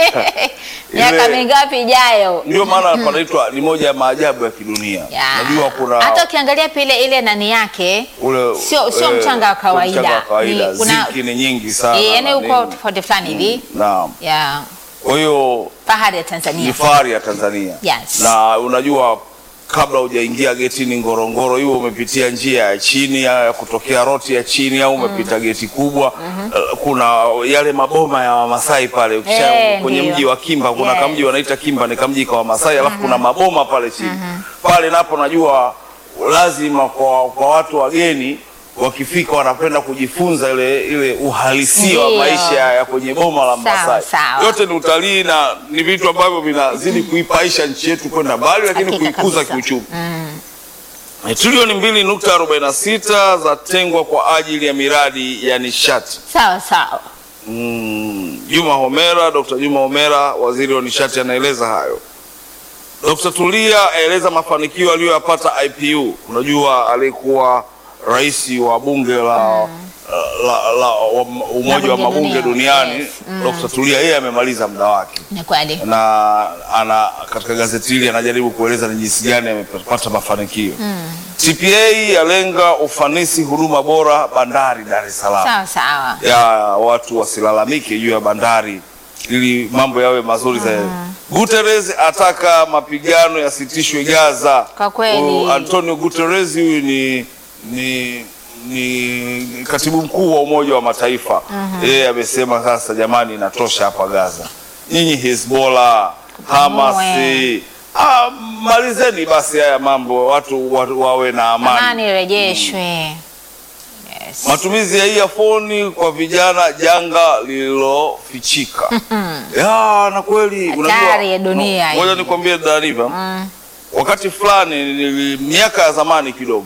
miaka Ile- mingapi ijayo? Ndio maana panaitwa ni moja ya maajabu ya kidunia. Ya. Najua kuna hata ukiangalia pile ile nani yake ule sio sio eh, mchanga wa sio kawaida, mchanga wa kawaida. Ni- una- Zinki ni nyingi sana. Eh, yani na uko nini. tofauti fulani hivi Naam. ya Kwa hiyo fahari ya ni Tanzania. fahari ya Tanzania. Yes. Na unajua kabla hujaingia getini Ngorongoro, hiyo umepitia njia ya chini ya ya kutokea roti ya chini au umepita geti kubwa. Eh, Kuna yale maboma ya Wamasai pale ukisha Eh, kwenye ndiyo. mji wa Kimba, kuna Yes. kamji wanaita Kimba, ni kamji kwa Wamasai, alafu kuna maboma pale chini pale, napo najua lazima kwa, kwa watu wageni wakifika wanapenda kujifunza ile ile uhalisia wa Ndiyo. maisha ya kwenye boma la Sawa, Masai. sawa. Yote ni utalii na ni vitu ambavyo vinazidi kuipaisha nchi yetu kwenda mbali, lakini Hakika kuikuza kabisa. kiuchumi. Eh, Trilioni mbili nukta arobaini na sita zatengwa kwa ajili ya miradi ya nishati. Sawa sawa. Mm, Juma Homera, Dr. Juma Homera, waziri wa nishati, anaeleza hayo. Dr. Tulia aeleza mafanikio aliyoyapata IPU. Unajua alikuwa rais wa bunge la, la, la, wa umoja wa Mabunge mabunge dunia, duniani. yes. Dr. Tulia yeye amemaliza muda wake Ni kweli. na ana katika gazeti hili anajaribu kueleza ni jinsi gani amepata mafanikio. TPA yalenga ufanisi huduma bora bandari Dar es Salaam Sawa sawa. ya watu wasilalamike juu ya bandari ili mambo yawe mazuri zaidi. Guterres ataka mapigano yasitishwe Gaza. Kwa kweli. Huyu Antonio Guterres huyu ni, ni ni katibu mkuu wa Umoja wa Mataifa. Yeye amesema sasa, jamani, inatosha hapa Gaza. Nyinyi Hezbollah, Hamas, Mwe. ah, malizeni basi haya mambo, watu wa- wawe na amani. Amani irejeshwe. Yes. Matumizi ya earphone kwa vijana janga lililofichika. ya na kweli Hatari ya dunia Ngoja hii. nikwambie Dariva. Wakati fulani nili, miaka ya zamani kidogo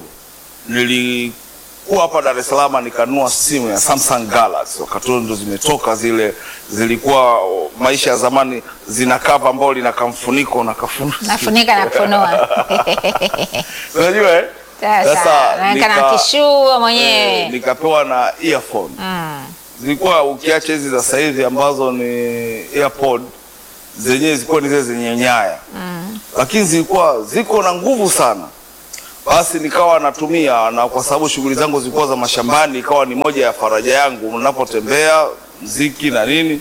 nilikuwa hapa Dar es Salaam nikanunua simu ya Samsung Galaxy. Wakati huo ndo zimetoka zile, zilikuwa o, maisha ya zamani zina cover ambao lina kamfuniko na kafuniko. Nafunika na kufunua. Unajua eh? Sasa naonekana nika- kishua mwenyewe. eh, nikapewa na earphone Mm. zilikuwa ukiacha hizi za sasa hivi ambazo ni AirPod zenyewe zilikuwa ni zile zenye nyaya mm. lakini zilikuwa ziko na nguvu sana. Basi nikawa natumia, na kwa sababu shughuli zangu zilikuwa za mashambani, ikawa ni moja ya faraja yangu ninapotembea, mziki na nini.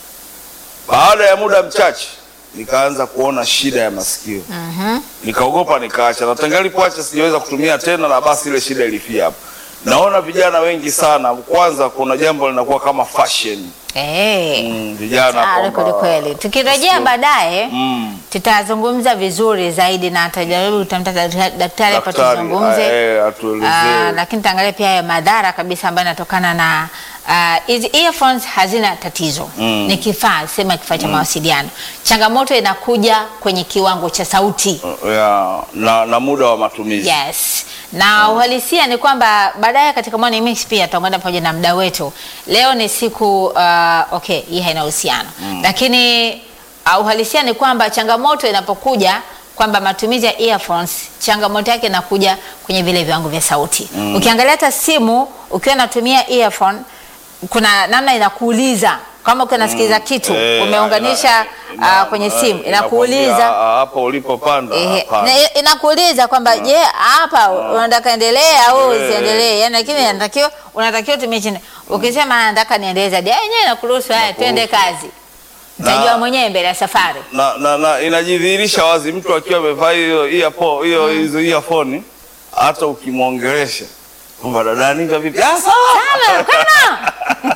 Baada ya muda mchache nikaanza kuona shida ya masikio Mhm. nikaogopa nikaacha, na tangu nilipoacha sijaweza kutumia tena, na basi ile shida ilifia hapo. Naona vijana wengi sana, kwanza kuna jambo linakuwa kama fashion Eh. mm, vijana Hatari kwamba- kweli kweli. Tukirejea baadaye mm, tutazungumza vizuri zaidi na atajaribu tutamta daktari hapa daktari tuzungumze. eh, Ah, atuelezee lakini taangalia pia ya madhara kabisa ambayo yanatokana na ah, hizi earphones hazina tatizo Mm. ni kifaa sema kifaa cha mawasiliano changamoto inakuja kwenye kiwango cha sauti ya, na, na muda wa matumizi yes na uhalisia ni kwamba baadaye katika Morning Mix pia tutaungana pamoja na mda wetu leo ni siku uh, okay hii haina uhusiano lakini uh, uhalisia ni kwamba changamoto inapokuja kwamba matumizi ya earphones changamoto yake inakuja kwenye vile viwango vya sauti ukiangalia hata simu ukiwa unatumia earphone kuna namna inakuuliza kama ukiwa unasikiliza kitu Eh, umeunganisha ina- ina- uh, kwenye eh, simu inakwambia, inakuuliza ah, hapo ulipopanda Ehe, hapana. na inakuuliza kwamba je, hapa unataka endelee au Eh. usiendelee? Yani lakini unatakiwa unatakiwa tumie chini. Ukisema nataka niendelee zaidi, ah, yenyewe inakuruhusu haya, twende kazi. Utajua Na- mwenyewe mbele ya safari. na, na, na inajidhihirisha wazi mtu akiwa amevaa hiyo earpo- hiyo hizo earphone, hata ukimwongelesha kwamba dada Niva vipi, ah, sawa Sana, kana.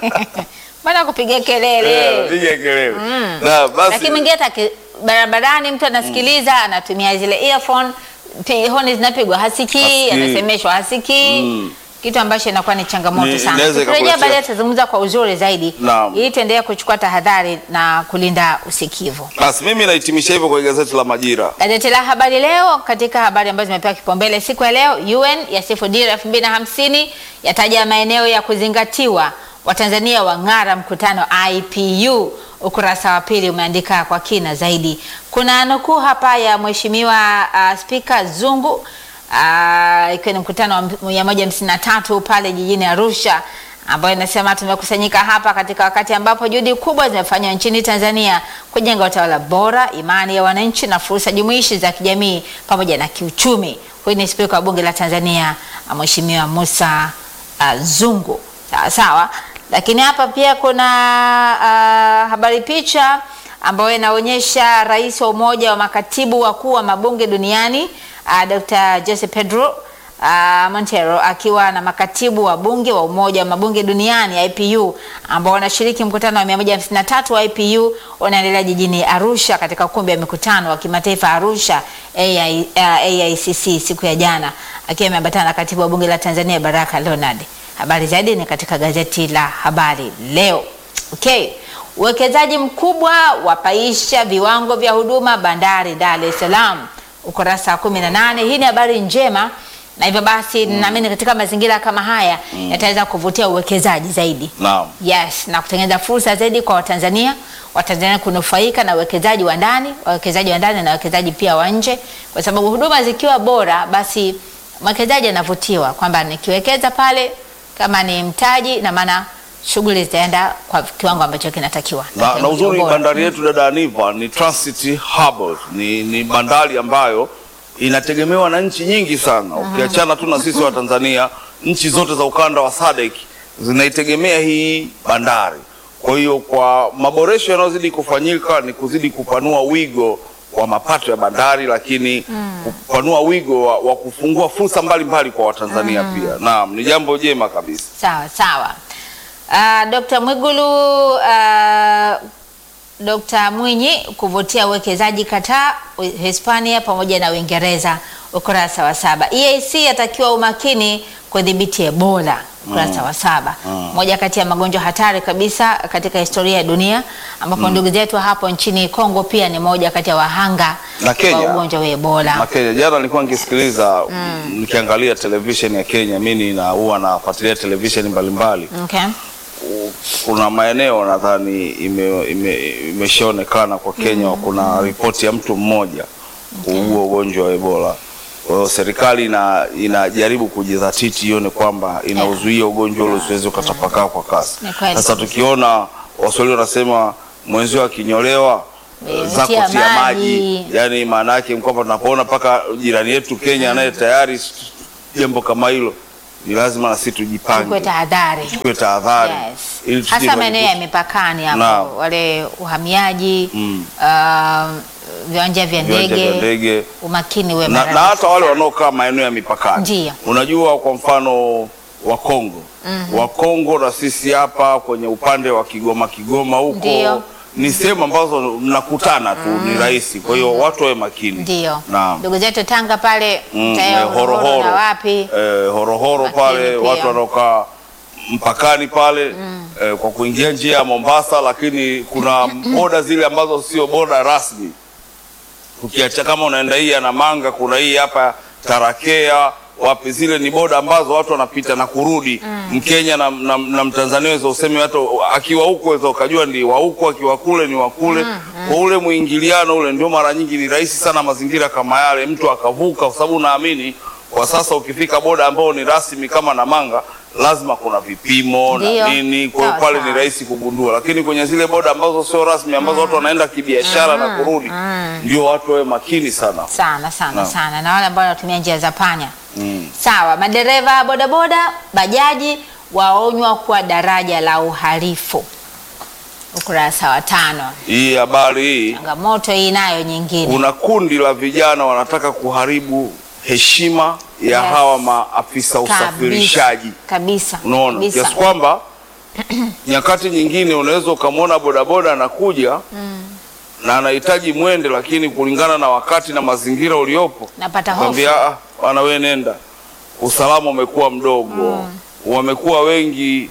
Mbona kupiga Eh, kelele? piga kelele na basi Lakini mwingine hata ki- barabarani mtu anasikiliza anatumia zile earphone pi- honi zinapigwa hasikii, Hasikii. anasemeshwa hasikii. Mm. Kitu ambacho inakuwa ni changamoto Ni- sana. inaweza Tukirejea ikakuletea- baadaye tutazungumza kwa uzuri zaidi Naam. ili tuendelee kuchukua tahadhari na kulinda usikivu. basi mimi nahitimisha hivyo kwa gazeti la Majira. Gazeti la Habari Leo, katika habari ambazo zimepewa kipaumbele siku ya leo, UN yasifu dira elfu mbili na hamsini yataja maeneo ya kuzingatiwa, Watanzania wang'ara mkutano IPU. Ukurasa wa pili umeandika kwa kina zaidi. Kuna nukuu hapa ya mheshimiwa uh, Spika Zungu uh, ikiwa ni mkutano wa 153 pale jijini Arusha ambayo inasema tumekusanyika hapa katika wakati ambapo juhudi kubwa zimefanywa nchini Tanzania kujenga utawala bora, imani ya wananchi na fursa jumuishi za kijamii pamoja na kiuchumi. Huyu ni spika wa bunge la Tanzania uh, Mheshimiwa Musa uh, Zungu. Sawa sawa, lakini hapa pia kuna uh, habari picha ambayo inaonyesha rais wa umoja wa makatibu wakuu wa mabunge duniani uh, Dr. Jose Pedro uh, Montero akiwa na makatibu wa bunge wa umoja wa mabunge duniani IPU ambao wanashiriki mkutano wa 153 wa IPU unaendelea jijini Arusha katika ukumbi wa mikutano wa kimataifa Arusha AI, uh, AICC siku ya jana akiwa ameambatana na katibu wa bunge la Tanzania Baraka Leonard. Habari zaidi ni katika gazeti la Habari Leo. Okay. Uwekezaji mkubwa wapaisha viwango vya huduma bandari Dar es Salaam, ukurasa wa 18. Hii ni habari njema na hivyo basi naamini katika mazingira kama haya yataweza kuvutia uwekezaji zaidi. Naam. Yes, na kutengeneza fursa zaidi kwa Watanzania, Watanzania kunufaika na uwekezaji wa ndani, wawekezaji wa ndani na wawekezaji pia wa nje, kwa sababu huduma zikiwa bora, basi mwekezaji anavutiwa kwamba nikiwekeza pale, kama ni mtaji, na maana shughuli zitaenda kwa kiwango ambacho kinatakiwa na, na kiwango uzuri bora. bandari yetu dada Aniva ni transit hub, ni, ni bandari ambayo inategemewa na nchi nyingi sana. Ukiachana tu na sisi wa Tanzania, nchi zote za ukanda wa SADC zinaitegemea hii bandari. Kwa hiyo kwa maboresho yanayozidi kufanyika ni kuzidi kupanua wigo wa mapato ya bandari, lakini kupanua wigo wa, wa kufungua fursa mbalimbali kwa Watanzania pia. Naam, ni jambo jema kabisa. Sawa sawa. Uh, Dr. Mwigulu uh, Dr. Mwinyi kuvutia uwekezaji Qatar, Hispania pamoja na Uingereza, ukurasa wa saba. EAC yatakiwa umakini kudhibiti Ebola, ukurasa wa saba. Moja kati ya magonjwa hatari kabisa katika historia ya dunia, ambapo ndugu zetu hapo nchini Kongo pia ni moja kati ya wahanga Na Kenya. wa ugonjwa wa Ebola. na Kenya. Jana nilikuwa nikisikiliza nikiangalia television ya Kenya, mimi na huwa nafuatilia television mbalimbali. Okay. Kuna maeneo nadhani ime- ime- imeshaonekana kwa Kenya, kuna ripoti ya mtu mmoja kuugua ugonjwa wa Ebola. Kwa hiyo serikali ina, inajaribu kujidhatiti ione kwamba inauzuia ugonjwa ule usiweze ukatapakaa kwa kasi. Ni kweli. Sasa tukiona Waswahili wanasema mwenzio akinyolewa Eh, zako tia tia maji, maji. yani maana yake ni kwamba tunapoona mpaka jirani yetu Kenya anaye tayari s- jambo kama hilo, ni lazima na sisi tujipange, Chukue tahadhari. tuchukue tahadhari Yes. ili tusije Hasa maeneo ya tukajikuta- mipakani hapo, Naam. wale uhamiaji Mm. um, viwanja vya viwanja vya ndege, ndege umakini uwe na, mara na nyingi hata wale sana. wanaokaa maeneo ya mipakani. Ndiyo. Unajua, kwa mfano wa Kongo wa Kongo na sisi hapa kwenye upande wa Kigoma Kigoma huko Ndiyo. ni sehemu ambazo mnakutana tu, ni rahisi. Kwa hiyo watu wawe makini. Ndio Naam. ndugu zetu Tanga pale Mm, tayari eh, Horohoro horohoro na wapi eh, horohoro Makini pale pia. watu wanaokaa mpakani pale eh, kwa kuingia njia ya Mombasa, lakini kuna boda zile ambazo sio boda rasmi. Ukiacha kama unaenda hii ya Namanga, kuna hii hapa Tarakea wapi, zile ni boda ambazo watu wanapita na kurudi. Mkenya na, na, na Mtanzania weza useme hata akiwa huko weza ukajua ndi wa huko, akiwa kule ni wa kule. Kwa ule mwingiliano ule, ndio mara nyingi ni rahisi sana mazingira kama yale mtu akavuka, kwa sababu naamini kwa sasa ukifika boda ambao ni rasmi kama Namanga lazima kuna vipimo Ndiyo. na nini, kwa hiyo Sawa, pale sawa. ni rahisi kugundua, lakini kwenye zile boda ambazo sio rasmi ambazo watu wanaenda kibiashara na kurudi, ndio watu wawe makini sana. sana sana Naam. sana na wale ambao wanatumia njia za panya Mm. sawa. Madereva bodaboda, bajaji waonywa kwa daraja la uhalifu, ukurasa wa tano. Hii habari hii, Changamoto hii nayo nyingine kuna kundi la vijana wanataka kuharibu heshima ya Yes. hawa maafisa usafirishaji. kabisa Unaona, kabisa. kiasi kwamba nyakati nyingine unaweza ukamwona bodaboda anakuja na anahitaji mwende, lakini kulingana na wakati na mazingira uliopo Napata hofu. kwambia "Ah, bwana wewe nenda, usalama umekuwa mdogo, wamekuwa wengi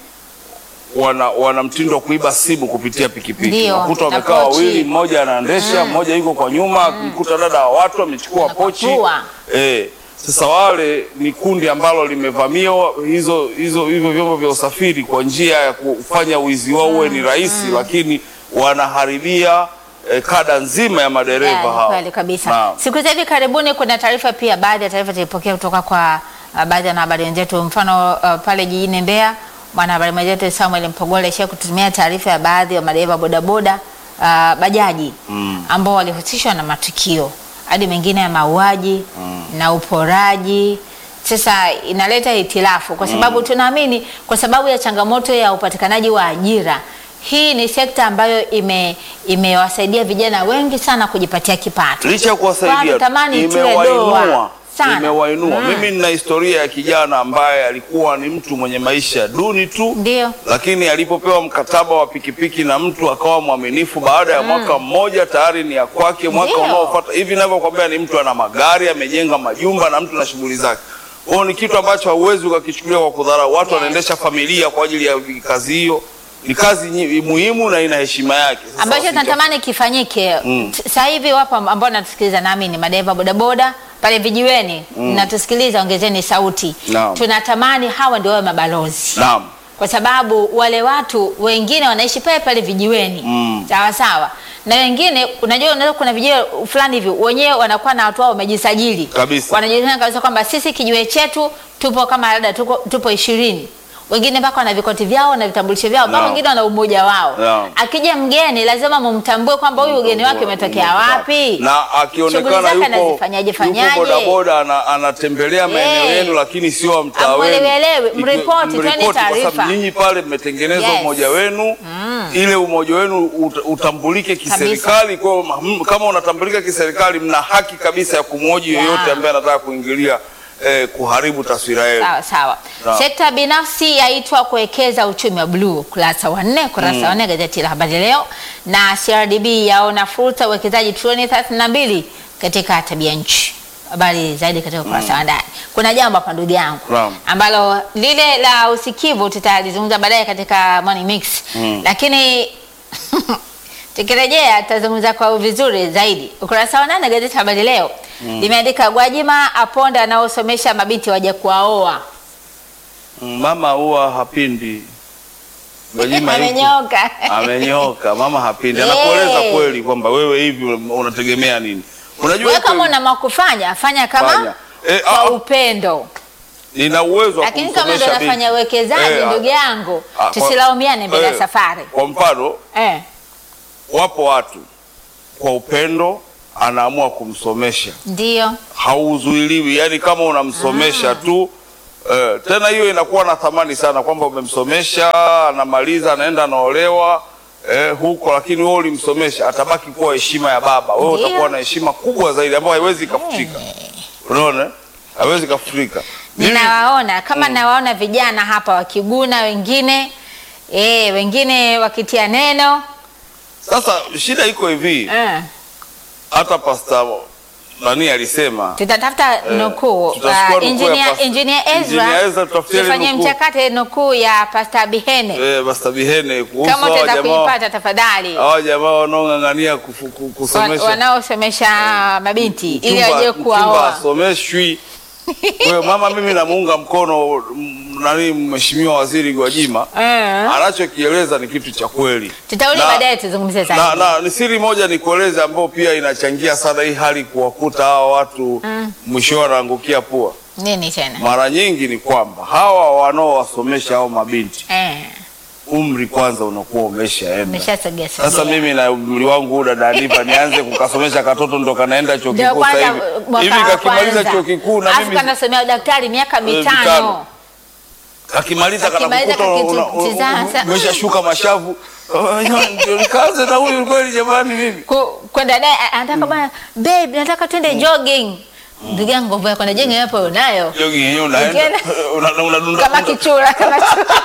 wana, wana mtindo wa kuiba simu kupitia pikipiki. Ndio, Unakuta na wamekaa pochi. wawili, mmoja anaendesha, mmoja yuko kwa nyuma, kumkuta dada wa watu amechukua pochi Anapakua. Eh, sasa wale ni kundi ambalo limevamia hizo hizo hivyo vyombo vya usafiri kwa njia ya kufanya wizi wao uwe ni rahisi, lakini wanaharibia eh, kada nzima ya madereva Yeah, ni hao. kweli kabisa. Naam. Siku za hivi karibuni kuna taarifa pia, baadhi ya taarifa tulipokea kutoka kwa uh, baadhi ya wanahabari wenzetu, mfano uh, pale jijini Mbeya, mwanahabari mwenzetu Samuel Mpogole shia kututumia taarifa ya baadhi ya madereva bodaboda uh, bajaji ambao walihusishwa na matukio hadi mengine ya mauaji na uporaji. Sasa inaleta hitilafu kwa sababu tunaamini kwa sababu ya changamoto ya upatikanaji wa ajira hii ni sekta ambayo ime imewasaidia vijana wengi sana kujipatia kipato. Licha ya kuwasaidia Watu tamani itiwe imewainua doa sana. imewainua. Mm. Mimi nina historia ya kijana ambaye alikuwa ni mtu mwenye maisha duni tu Ndio. lakini alipopewa mkataba wa pikipiki na mtu akawa mwaminifu, baada ya mwaka mmoja tayari ni ya kwake. Mwaka Ndio. unaofuata hivi ninavyokuambia, ni mtu ana magari, amejenga majumba na mtu na shughuli zake. Kwa hiyo ni kitu ambacho hauwezi ukakichukulia kwa kudharau. Watu Yes. wanaendesha familia kwa ajili ya kazi hiyo, ni kazi nyi- muhimu na ina heshima yake. Sasa ambacho wasija- natamani kifanyike Mm. T- sasa hivi. Wapo amb- ambao natusikiliza, nami ni madereva bodaboda pale vijiweni, natusikiliza, ongezeni sauti. Naam. Tunatamani hawa ndio wawe mabalozi Naam. kwa sababu wale watu wengine wanaishi pale pale vijiweni Mm. sawa sawa, na wengine unajua, unaweza kuna vijiwe fulani hivi wenyewe wanakuwa na watu wao wamejisajili Kabisa. wanajulikana kabisa kwamba sisi kijiwe chetu tupo kama labda tuko, tupo ishirini wengine mpaka wana vikoti vyao na vitambulisho vyao mpaka Naam. wengine wana umoja wao. Naam. Akija mgeni lazima mumtambue kwamba huyu ugeni wake umetokea wapi na Shughuli akionekana zake yuko anazifanyaje yuko fanyaje? bodaboda ana, anatembelea maeneo Eh. yenu, lakini sio wa mtaa wenu. Amwelewelewe, Ikiwe- mripoti, toeni mripoti, kwa taarifa. sababu nyinyi pale mmetengeneza Yes. umoja wenu ile umoja wenu ut, utambulike kiserikali. Kwa hiyo m- kama unatambulika kiserikali, mna haki kabisa ya kumhoji Yeah. yoyote ambaye anataka kuingilia eh, kuharibu taswira yenu. Sawa sawa. Sawa. Sekta binafsi yaitwa kuwekeza uchumi wa bluu, kurasa wa nne, kurasa wa nne gazeti la Habari Leo. Na CRDB yaona fursa uwekezaji trilioni 32 katika tabia nchi. Habari zaidi katika ukurasa wa ndani. Kuna jambo hapa ndugu yangu Naam. ambalo lile la usikivu tutalizungumza baadaye katika Morning Mix, lakini tukirejea tutazungumza kwa vizuri zaidi. Ukurasa wa nane gazeti la Habari Leo limeandika Gwajima aponda anaosomesha mabinti waje kuwaoa. Mm, Mama huwa hapindi. Gwajima yuko- Amenyoka. amenyoka. Mama hapindi, Eh. anakueleza kweli kwamba wewe hivi unategemea nini. Unajua Wewe iko kama hivi, una makufanya fanya kama Fanya. Eh, kwa ah, upendo, nina uwezo wa lakini kama ndo kumsomesha nafanya binti. uwekezaji Eh, ndugu yangu, ah, kwa- tusilaumiane mbele ya eh, safari Kwa mfano, eh. wapo watu kwa upendo anaamua kumsomesha Ndio hauzuiliwi, yani kama unamsomesha tu eh, tena hiyo inakuwa na thamani sana kwamba umemsomesha, anamaliza, anaenda anaolewa eh, huko, lakini wewe ulimsomesha, atabaki kuwa heshima ya baba. Wewe Ndio. utakuwa na heshima kubwa zaidi ambayo haiwezi ikafutika. Unaona, haiwezi ikafutika. Mimi- ninawaona kama nawaona vijana hapa wakiguna wengine eh, wengine wakitia neno Sasa shida iko hivi, eh. hata pasta nani alisema tutatafuta nukuu tutachukua uh, nukuu ya engineer, Pastor- engineer Engineer Ezra Ezra tutafutie ile tufanye nukuu. mchakate nukuu ya Pastor Bihene eh, pasta Bihene kuhusu kama hawa utaweza jamaa kuipata tafadhali hawa jamaa wanaong'ang'ania kufu- ku- Wa- kusomesha wanaosomesha mabinti ili Mchumba- waje mchumba kuwaoa asomeshwi. Kwa hiyo mama, mimi namuunga mkono m- nani, mheshimiwa waziri Gwajima eh. anachokieleza ni kitu cha kweli, tutarudi Na- baadaye tuzungumzie na, zaidi na ni siri moja nikueleze, ambayo pia inachangia sana hii hali kuwakuta hawa watu mwisho wanaangukia pua. nini tena Mara nyingi ni kwamba hawa wanaowasomesha hao mabinti eh. umri kwanza unakuwa umeshaenda. umeshasogea Sasa sogea. mimi na umri wangu huu dada Aniva nianze kukasomesha katoto ndo kanaenda chuo Ndio kikuu sasa kwanza hivi. mwaka Hivi wa kakimaliza kwanza. chuo kikuu na Alafu mimi kanasomea udaktari miaka mitano. mitano kakimaliza Kakimaliza kanakukuta kakitizasa. umeshashuka mashavu. Oh, ndio nikaanze na huyu kweli jamani mimi. Ku- kwenda naye a- anataka bwana babe nataka twende jogging ndugu yangu nguvu ya kwenda jogging hapo unayo Jogi yenyewe unaenda Ukienda- una- unadunda kama kichura kama chura.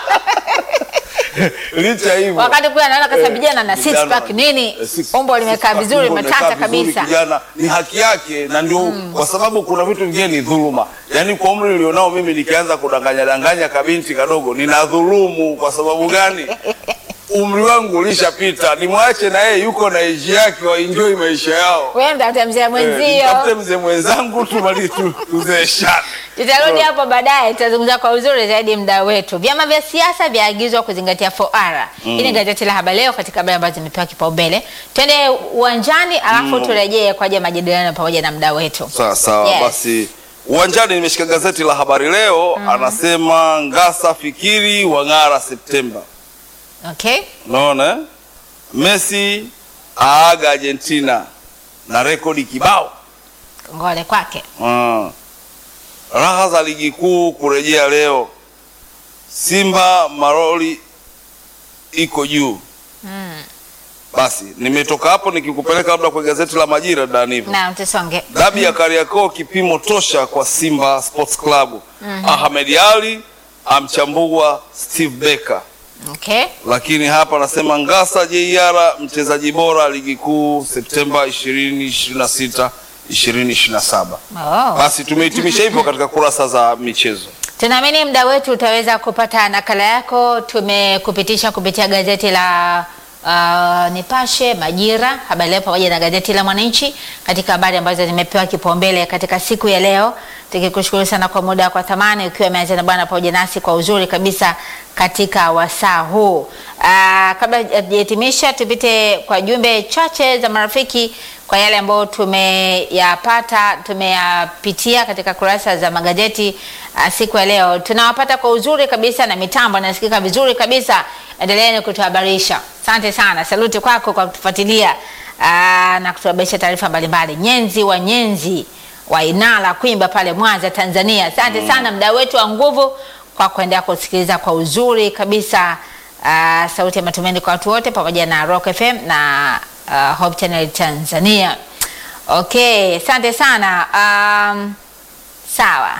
licha hivyo. wakati kule anaona kasa Eh, vijana na six vijana pack wana- nini eh, six- umbo six limekaa pack, vizuri umbo limekaa limetata vizuri, kabisa Kijana ni haki yake na ndio kwa sababu kuna vitu vingine ni dhuluma. Yaani kwa umri ulionao mimi nikianza kudanganya danganya kabinti kadogo nina dhulumu kwa sababu gani? Umri wangu ulishapita, nimwache na yeye yuko na age yake, waenjoy maisha yao. wewe mtafuta mzee Eh, mwenzio Nitafute mzee mwenzangu tumali tu tuzeeshane. tutarudi hapo baadaye tutazungumza kwa uzuri zaidi mda wetu vyama vya siasa vyaagizwa kuzingatia 4R hii ni gazeti la habari leo katika habari ambazo zimepewa kipaumbele twende uwanjani alafu turejee kwa ajili ya majadiliano pamoja na mda wetu Sawa sawa, Yes. basi uwanjani nimeshika gazeti la habari leo anasema Ngasa fikiri wang'ara Septemba. okay Unaona eh? Messi aaga Argentina na rekodi kibao. ngole kwake Ah. Raha za ligi kuu kurejea leo. Simba Maroli iko juu. Basi nimetoka hapo nikikupeleka labda kwa gazeti la Majira Danivo. na tusonge Dabi ya Kariakoo kipimo tosha kwa Simba Sports Club. Ahmed Ali amchambua Steve Becker. okay Lakini hapa anasema Ngasa JR mchezaji bora ligi kuu Septemba 2026 2027. oh. Basi tumehitimisha hivyo katika kurasa za michezo. Tunaamini mda wetu utaweza kupata nakala yako. Tumekupitisha kupitia gazeti la uh, Nipashe, Majira, Habari Leo pamoja na gazeti la Mwananchi katika habari ambazo zimepewa kipaumbele katika siku ya leo, tukikushukuru sana kwa muda kwa thamani, ukiwa umeanza na bwana pamoja nasi kwa uzuri kabisa katika wasaa huu. Uh, kabla hajahitimisha, tupite kwa jumbe chache za marafiki kwa yale ambayo tumeyapata tumeyapitia katika kurasa za magazeti uh, siku ya leo. Tunawapata kwa uzuri kabisa na mitambo inasikika vizuri kabisa. Endeleeni kutuhabarisha. Asante sana, saluti kwako kwa kutufuatilia uh, na kutuhabarisha taarifa mbalimbali. Nyenzi wa Nyenzi wa Inala Kwimba pale Mwanza, Tanzania. Asante sana mdau wetu wa nguvu kwa kuendelea kusikiliza kwa uzuri kabisa uh, sauti ya matumaini kwa watu wote pamoja na Rock FM na uh, Hope Channel Tanzania. Okay, asante sana. Um, sawa.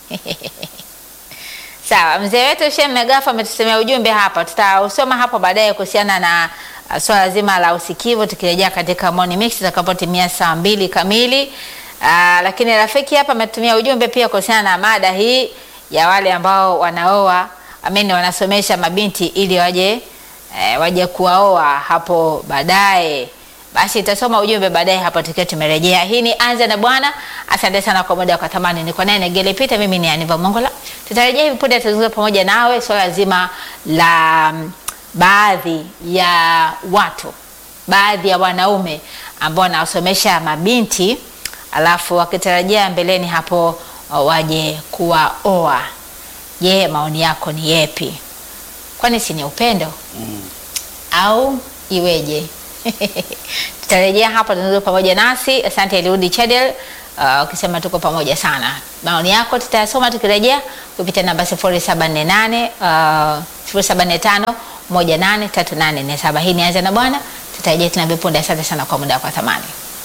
Sawa, mzee wetu Sheikh Megafa ametusemea ujumbe hapa, tutausoma hapo baadaye kuhusiana na uh, swala zima la usikivu tukirejea katika morning mix itakapotimia saa mbili kamili. Uh, lakini rafiki hapa ametumia ujumbe pia kuhusiana na mada hii ya wale ambao wanaoa ameni, wanasomesha mabinti ili waje eh, waje kuwaoa hapo baadaye. Basi itasoma ujumbe baadaye hapo tukiwa tumerejea. Hii ni Anza na Bwana. Asante sana kwa muda kwa thamani. Niko naye Negele Pita, mimi ni Aniva Mongola. Tutarejea hivi punde, tutazungumza pamoja nawe swala zima la mm, baadhi ya watu, baadhi ya wanaume ambao wanawasomesha mabinti alafu wakitarajia mbeleni hapo uh, waje kuwaoa. Je, maoni yako ni yepi? Kwani si ni upendo au iweje? Tutarejea hapa tunaweza pamoja nasi. Asante Eliudi Chadel uh, ukisema tuko pamoja sana. Maoni yako tutayasoma tukirejea kupitia namba 0748 uh, 075 183847. Hii ni Anza na Bwana. Tutarejea tena punde. Asante sana kwa muda wako wa thamani.